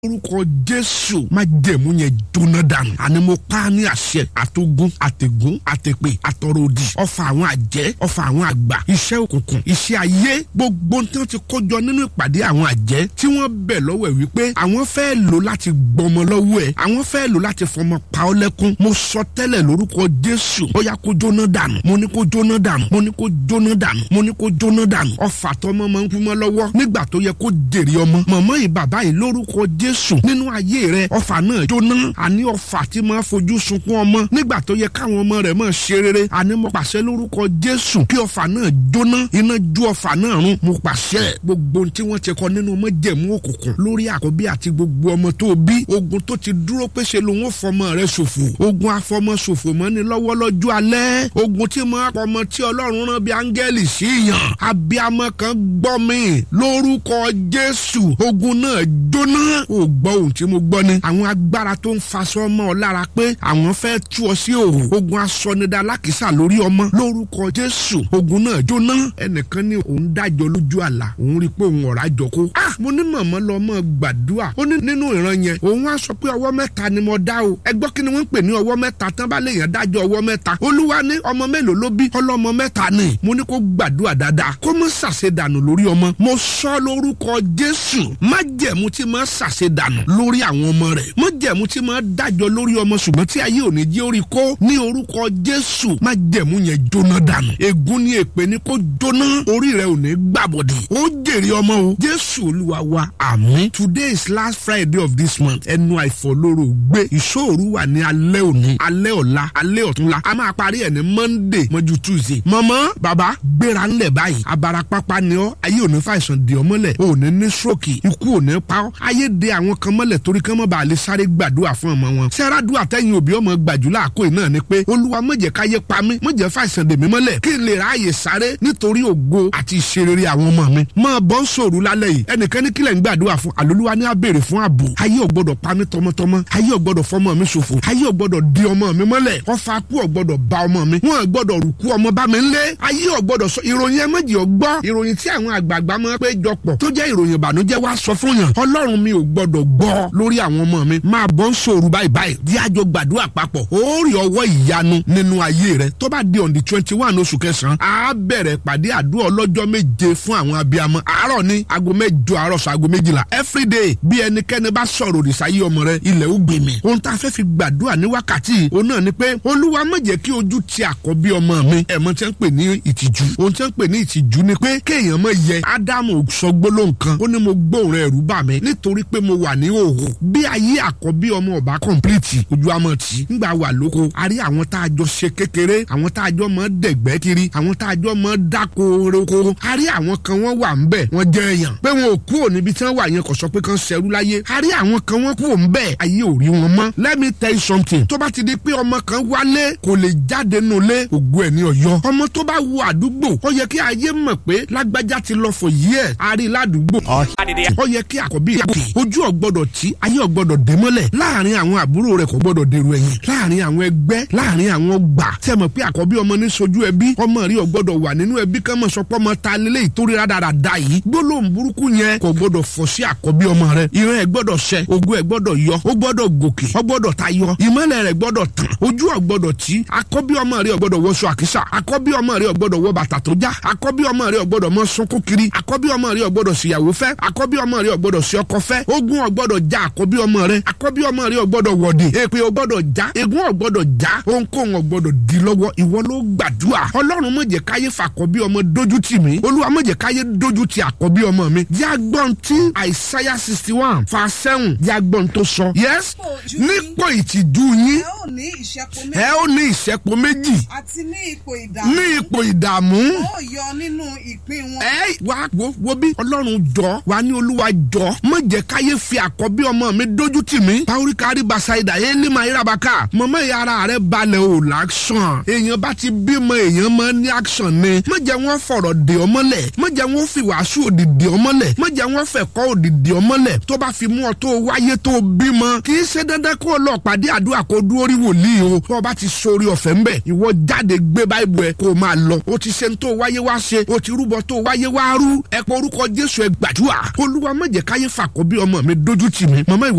orúkọ jésù má jẹ̀mú yẹn jóná dànù àní mo pa á ní àṣẹ àtogún àtẹ̀gún àtẹ̀pè àtọ̀rọ̀dì ọfà àwọn àjẹ́ ọfà àwọn àgbà iṣẹ́ òkùnkùn iṣẹ́ ayé gbogbo tí wọ́n ti kójọ nínú ìpàdé àwọn àjẹ́ tí wọ́n bẹ̀ lọ́wọ́ ẹ̀ wípé àwọn fẹ́ lò láti gbọmọ lọ́wọ́ ẹ̀ àwọn fẹ́ lò láti fọmọ pa ọ́ lẹ́kún mo sọ tẹ́lẹ̀ lórúkọ jésù ó yá kó jóná dànù mo ní kó jóná dànù mo ní kó jóná dànù mo ní kó jóná dànù ọfà tọmọ máa ń kú mọ́ lọ́wọ́ nígbà tó yẹ kó jèrè ọmọ mọ̀mọ́ yìí bàbá yìí lórúkọ jésù nínú ayé rẹ ọfà náà jóná àní ọfà tí máa fojú sunkún ọmọ nígbà tó yẹ káwọn ọmọ rẹ máa ṣe rere àní mo pàṣẹ lórúkọ jésù kí ọfà náà jóná iná ju ọfà náà run mo pàṣẹ gbogbo ohun tí wọ́n ti kọ nínú májẹ̀mú òkùnkùn lórí àkọ́bí àti gbogbo ọmọ tó bí ogun tó ti dúró pé ṣe lòun ò fọmọ rẹ ṣòfò ogun afọmọ ṣòfò mọ́ ni lọ́wọ́ lọ́jọ́ alẹ́ ogun tí máa pọmọ tí ọlọ́run rán bí áńgẹ́lì sí yàn abiyamọ kan gbọ́ mi lórúkọ jésù ogun náà jóná ò gbọ́ ohun tí mo gbọ́ ni àwọn agbára tó ń faṣọ ọmọ ọ lára pé àwọn fẹ́ tú ọ sí òhò ogun asọnidà alákìsà lórí ọmọ lórúkọ jésù ogun náà jóná ẹnìkan ní òun dájọ lójú àlá òun rí i pé òun ọ̀rá jọ kó ah mo ní mọ̀mọ́ lọ mọ́ gbàdúrà ó ní nínú ìran yẹn òun á sọ pé ọwọ́ mẹ́ta ni mo dá o ẹ gbọ́ kí ni wọ́n ń pè ní ọwọ́ mẹ́ta tán bá lè yàn dájọ́ ọwọ́ mẹ́ta olúwa ní ọmọ mélòó ló bí ọlọ́mọ mẹ́ta ni mo ní kó gbàdúrà dáadáa kó mọ́ ṣàṣedànù lórí ọmọ mo sọ lórúkọ jésù májẹ̀mú tí mo ṣàṣedànù lórí àwọn ọmọ rẹ̀ májẹ̀mú tí mo dájọ́ lórí ọmọ ṣùgbọ́n tí ayé òní jẹ́ orí kó ní orúkọ jésù májẹ̀mú yẹn jóná dànù ègún ní èpè ní kó jóná orí rẹ̀ ò ní gbàbọ̀dì ó jèrè ọmọ o jésù olúwa wa àmín today is last friday of this month ẹnu àìfọlóró gbé ìṣòro wà ní alẹ́ òní alẹ́ ọ̀la alẹ́ ọ̀túnla a máa parí ẹ̀ ní monday mọ́jú tuesday mọ̀mọ́ bàbá gbéra ńlẹ̀ báyìí abarapapa ni ọ́ ayé òní fàìsàn dè ọ́ mọ́lẹ̀ ò ní ní stroke ikú ò ní pa ọ́ ayé de àwọn kan mọ́lẹ̀ torí kán mọ́ bá a lè sáré gbàdúrà fún ọmọ wọn sẹ́ràdúrà tẹ́yìn òbí ọmọ gbàjúlá àkó iná ni pé olúwa má jẹ́ káyé pa mí má jẹ́ fàìsàn dè mí mọ́lẹ̀ kí n lè ráàyè sáré nítorí ògo àti ìṣerere àwọn ọmọ mi máa bọ́ ń sòrú lálẹ́ yìí ẹnìkan ní kílẹ̀ ń gbàdúrà fún àlólúwa ní abèrè fún ààbò ayé ò gbọ́dọ̀ pa mí tọmọtọmọ ayé ò gbọ́dọ̀ fọmọ mi ṣòfò ayé ò gbọ́dọ̀ di ọmọ mi mọ́lẹ̀ ọfà kú ò gbọ́dọ̀ ba ọmọ mi wọn ò gbọ́dọ̀ rùkú ọmọ bá mi ńlé ayé ò gbọ́dọ̀ sọ ìròyìn ẹ méjì ò gbọ́ ìròyìn tí àwọn àgbààgbà máa pé jọpọ̀ tó jẹ́ ìròyìn ìbànújẹ́ wá sọ fún yàn ọlọ́run mi ò gbọ́dọ̀ gbọ́ lórí àwọn ọmọ mi máa bọ́ ń sòrú báyìí báyìí di àjọ gbàdúrà papọ̀ ó rí ọwọ́ ìyanu nínú ayé rẹ tó bá di on the twenty one oṣù kẹsàn-án á bẹ̀rẹ̀ pàdé àdúrà ọlọ́jọ́ méje fún àwọn abiyamọ àárọ̀ ní aago mẹ́jọ àárọ̀ sọ aago méjìlá everyday bí ẹnikẹ́ni bá sọ̀rọ̀ òrìṣà yí ọmọ rẹ ilẹ̀ ó gbè mí ohun tá a fẹ́ fi gbàdúrà ní wákàtí òun náà ni pé olúwa má jẹ́ kí ojú ti àkọ́bí ọmọ mi ẹ̀mọ́ tí wọ́n ń pè ní ìtìjú ohun tí wọ́n ń pè ní ìtìjú ni pé kéèyàn mọ̀ yẹ ádámù sọ gbólóhùn kan ó ní mo gbóhùn rẹ̀ ẹ̀rù bà mí nítorí pé mo wà ní òhò bí ayé àkọ́bí ọmọ ọba kọ̀ǹpìlìtì ojú àmọ́ tì ńgbà wà lóko a rí àwọn tá a jọ ṣe kékeré àwọn tá a jọ mọ́ dẹ̀gbẹ́ kiri àwọn tá a jọ mọ́ dáko roko a rí àwọn kan wọ́n wà ń bẹ̀ wọ́n jẹ́ èèyàn pé wọn ò kú òní bí tí wọ́n wà yẹn kò sọ pé kán ṣẹrú láyé a rí àwọn kan wọ́n kú òun bẹ́ẹ̀ ayé ò rí wọn mọ́ let me tell you something tó bá ti di pé ọmọ kan wálé kò lè jáde nù lé ògo ẹ̀ ní ọ̀yọ́ ọmọ tó bá wo àdúgbò ó yẹ kí ayé mọ̀ pé lágbájá ti lọ for years a rí ládùúgbò ó yẹ kí àkọ́bí ìyàgò ojú ọ̀gbọ́dọ̀ tí ayé ọ̀gbọ́dọ̀ dé mọ́lẹ̀ láàrin àwọn àbúrò rẹ̀ kò gbọ́dọ̀ dèrò ẹ̀yìn láàrin àwọn ẹgbẹ́ láàrin àwọn gbà tẹ́ mọ̀ pé àkọ́bí ọmọ ní sojú ẹbí ọmọ rí ọ̀gbọ́dọ̀ wà nínú ẹbí kán mọ̀ sọpọ́ ọmọ ta lélẹ̀ ìtorí rádaràda yìí gbólóhùn burúkú yẹn kò gbọ́dọ̀ fọ́ sí àkọ́bí ọmọ rẹ̀ ìran ẹ̀ gbọ́dọ̀ ṣẹ ogun ẹ̀ gbọ́dọ̀ yọ ó gbọ́dọ̀ gòkè ó gbọ́dọ̀ tayọ ìmọ́lẹ̀ rẹ̀ gbọ́dọ̀ tàn ojú ọ̀gbọ́dọ̀ tí àkọ́bí ọmọ rẹ̀ ọ̀gbọ́dọ̀ wọṣọ àkísà àkọ́bí ọmọ rẹ̀ ọ̀gbọ́dọ̀ wọ bàtà tó já àkọ́bí ọmọ rẹ̀ ọ̀gbọ́dọ̀ mọ sunkún kiri àkọ́bí ọmọ rẹ̀ ọ̀gbọ́dọ̀ síyàwó fẹ́ àkọ́bí ọmọ rẹ̀ ọ̀gbọ́dọ̀ sí ọkọ fẹ́ ogun ọ̀gbọ́dọ̀ já àkọ́bí ọmọ rẹ̀ àkọ́bí ọmọ rẹ̀ ọ̀gbọ́dọ̀ wọ̀dì èpè ọ̀gbọ́dọ̀ já egun ọ̀gbọ́dọ̀ já ohunkóhun ọ̀gbọ́dọ̀ di lọ́wọ́ ìwọ ló gbàdúrà ọlọ́run má jẹ́ káyé fàkọ́bí ọmọ dójú tì mí olúwa má jẹ́ káyé dójú tì àkọ́bí ọmọ mi jágbọ́n tí àìsáyà sixty one fa sẹ́wọ̀n jágbọ́n tó sọ yes nípò ìtìjú yín ẹ ó ní ìṣẹ́po ẹ méjì ó ní ìṣẹ́po méjì àti ní ipò ìdààmú ní ipò ìdààmú ó yọ nínú ìpín wọn. ẹ wá wo wo bí ọlọ́run jọ wá ní olúwa jọ má jẹ́ káyé fi àkọ́bí ọmọ mi dójú tì mí pàóríkàrí basaida yé lima irabaka mọ̀mọ́ ìyá ara rẹ̀ balẹ̀ ò láṣàn èèyàn bá ti bímọ èèyàn máa ní action ni má jẹ́ wọ́n fọ̀rọ̀ dè ọ́ mọ́lẹ̀ má jẹ́ wọ́n fi wàásù òdì dè ọ́ mọ́lẹ̀ má jẹ́ wọ́n fẹ̀kọ́ òdì dè ọ́ mọ́lẹ̀ tó bá fi mú ọ tó wáyé tó bímọ kì í ṣe dandan kó o lọ pàdé àdúrà kó dúró rí wòlíì o tó o bá ti sori ọ̀fẹ́ ńbẹ̀ ìwọ jáde gbé báìbù ẹ kó o máa lọ o ti ṣe ń tó wáyé wá ṣe o ti rúbọ tó wáyé wá rú ẹ pọ orúkọ jésù ẹ gbàdúrà olúwa má jẹ́ káyé fàkọ́bí ọmọ mi dójú tì mí màmá ìwọ